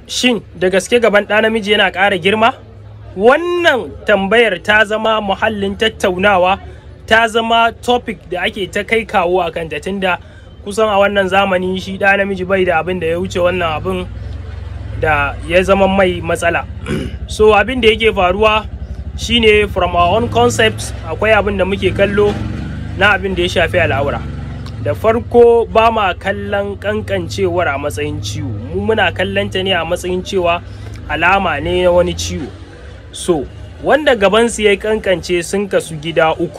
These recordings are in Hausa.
shin da gaske gaban ɗa namiji yana ƙara girma wannan tambayar ta zama muhallin tattaunawa ta zama topic da ake ta kai kawo a kanta tunda kusan a wannan zamani shi ɗa namiji bai da abin da ya wuce wannan abin da ya zama mai matsala so abin da yake faruwa shine from our own concepts akwai abin da muke kallo na abin da ya shafi al'aura da farko ba ma kallon kankancewar a matsayin ciwo mu muna kallon ta ne a matsayin cewa alama ne na wani ciwo so wanda gabansu ya kankance sun kasu gida uku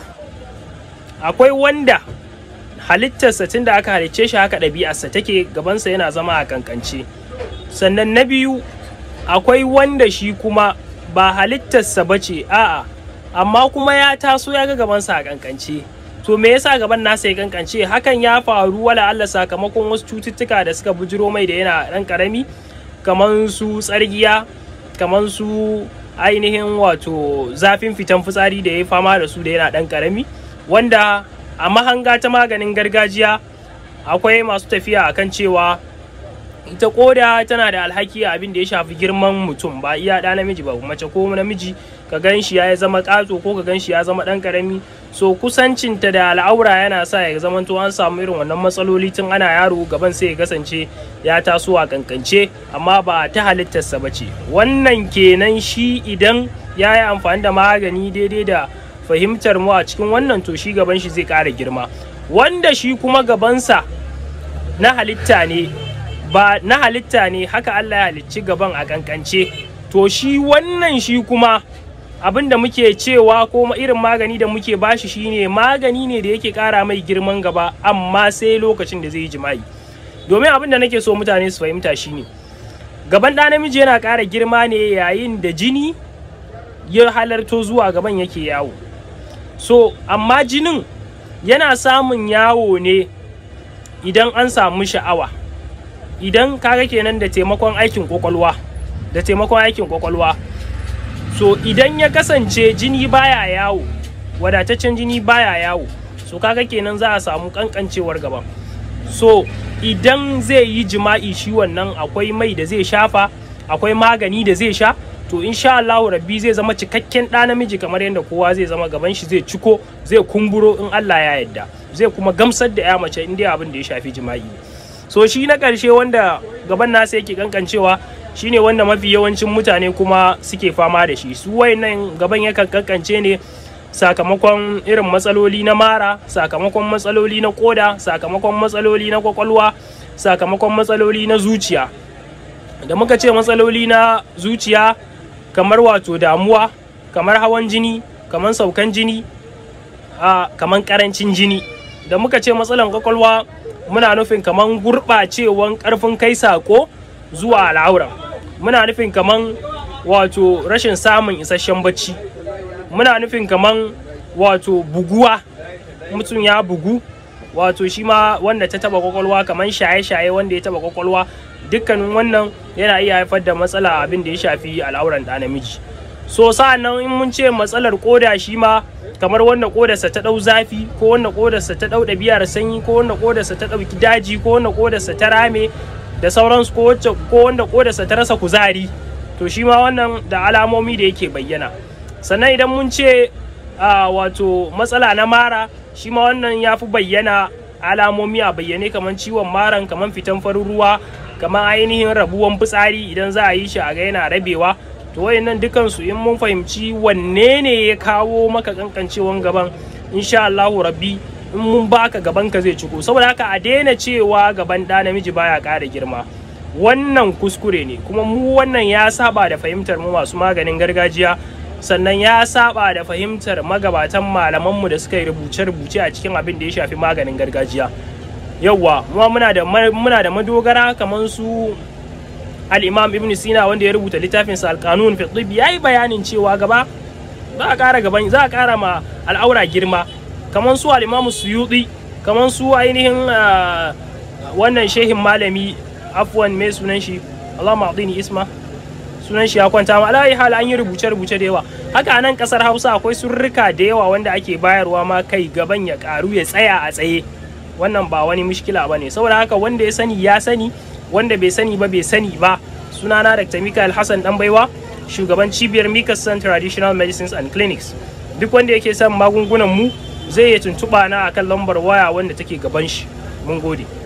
akwai wanda halittarsa tun da aka halicce shi haka ɗabi'arsa take gabansa yana zama a kankance sannan na biyu akwai wanda shi kuma ba halittarsa ba ce a'a amma kuma ya taso ya ga gabansa a kankance to me yasa gaban nasa ya kankance hakan ya faru wala Allah sakamakon wasu cututtuka da suka bujiro mai da yana dan karami kamar su tsargiya kamar su ainihin wato zafin fitan fitsari da ya fama da su da yana dan karami wanda a mahanga ta maganin gargajiya akwai masu tafiya akan cewa ita koda tana da alhaki a abin da ya shafi girman mutum ba iya ɗa namiji ba mace ko namiji ka gan shi ya zama ƙato ko ka gan shi ya zama ɗan ƙarami so kusancinta da al'aura yana sa ya zama to an samu irin wannan matsaloli tun ana yaro gaban sai ya kasance ya taso a kankance amma ba ta halittarsa ba ce wannan kenan shi idan ya yi amfani da magani daidai da fahimtar mu a cikin wannan to shi gaban shi zai ƙara girma wanda shi kuma gabansa na halitta ne ba na halitta ne haka Allah ya halicci gaban a kankance to shi wannan shi kuma abin da muke cewa ko irin magani da muke bashi shine magani ne da yake kara mai girman gaba amma sai lokacin da zai yi jima'i domin abin da nake so mutane su fahimta shine gaban ɗa namiji yana ƙara girma ne yayin da jini ya halarto zuwa gaban yake yawo so amma jinin yana samun yawo ne idan an samu sha'awa idan kaga kenan da taimakon aikin kwakwalwa da taimakon aikin kwakwalwa so idan ya kasance jini baya yawo wadataccen jini baya yawo so kaga kenan za a samu kankancewar gaban so idan zai yi jima'i shi wannan akwai mai da zai shafa akwai magani da zai sha to insha Allah rabbi zai zama cikakken ɗa namiji kamar yadda kowa zai zama gaban shi zai ciko zai kumburo in Allah ya yarda zai kuma gamsar da ya mace in dai abin da ya shafi jima'i ne so shi na ƙarshe wanda gaban nasa yake kankancewa shine wanda mafi yawancin mutane kuma suke fama da shi su wayannan gaban yakan kankance ne sakamakon irin matsaloli na mara sakamakon matsaloli na koda sakamakon matsaloli na kwakwalwa sakamakon matsaloli na zuciya da muka ce matsaloli na zuciya kamar wato damuwa kamar hawan jini kamar saukan jini a kamar karancin jini da muka ce matsalan kwakwalwa muna nufin kaman gurɓacewan ƙarfin kai sako zuwa al'aura muna nufin kaman wato rashin samun isasshen bacci muna nufin kaman wato buguwa mutum ya bugu wato shi ma wanda ta taba kwakwalwa kaman shaye-shaye wanda ya taba kwakwalwa dukkanin wannan yana iya haifar da matsala abin da ya shafi al'auran ɗa namiji so sa'annan in mun ce matsalar koda shi ma kamar wanda kodarsa ta ɗau zafi ko wanda kodarsa ta ɗau ɗabi'ar sanyi ko wanda kodarsa ta ɗauki daji ko wanda kodarsa ta rame da sauransu ko ko wanda kodarsa ta rasa kuzari to shi ma wannan da alamomi da yake bayyana sannan idan mun ce wato matsala na mara shi ma wannan ya fi bayyana alamomi a bayyane kamar ciwon maran kamar fitan farin ruwa kamar ainihin rabuwan fitsari idan za a yi shi a ga yana rabewa to wayannan dukansu in mun fahimci wanne ne ya kawo maka kankancewan gaban insha Allahu rabbi in mun baka gaban ka zai ciko saboda haka a daina cewa gaban ɗa namiji baya ƙara girma wannan kuskure ne kuma mu wannan ya saba da fahimtar mu masu maganin gargajiya sannan ya saba da fahimtar magabatan malamanmu da suka yi rubuce-rubuce a cikin abin da ya shafi maganin gargajiya yauwa muna da muna da madogara kamar su al-imam ibn sina wanda ya rubuta littafin sa al-qanun fi tib yayi bayanin cewa gaba za a kara gaban za a kara ma al'aura girma kamar su al-imam suyuti kamar su ainihin wannan shehin malami afwan mai sunan shi Allah ma'adini isma sunan shi ya kwanta ma alayi hal an yi rubuce rubuce da yawa haka a nan kasar Hausa akwai surrika da yawa wanda ake bayarwa ma kai gaban ya karu ya tsaya a tsaye wannan ba wani mushkila bane saboda haka wanda ya sani ya sani wanda bai sani ba bai sani ba sunana dr mikael hassan baiwa shugaban cibiyar mikasan traditional medicines and clinics duk wanda yake son magungunan mu zai iya tuntuɓa na akan lambar waya wanda take gaban shi mun gode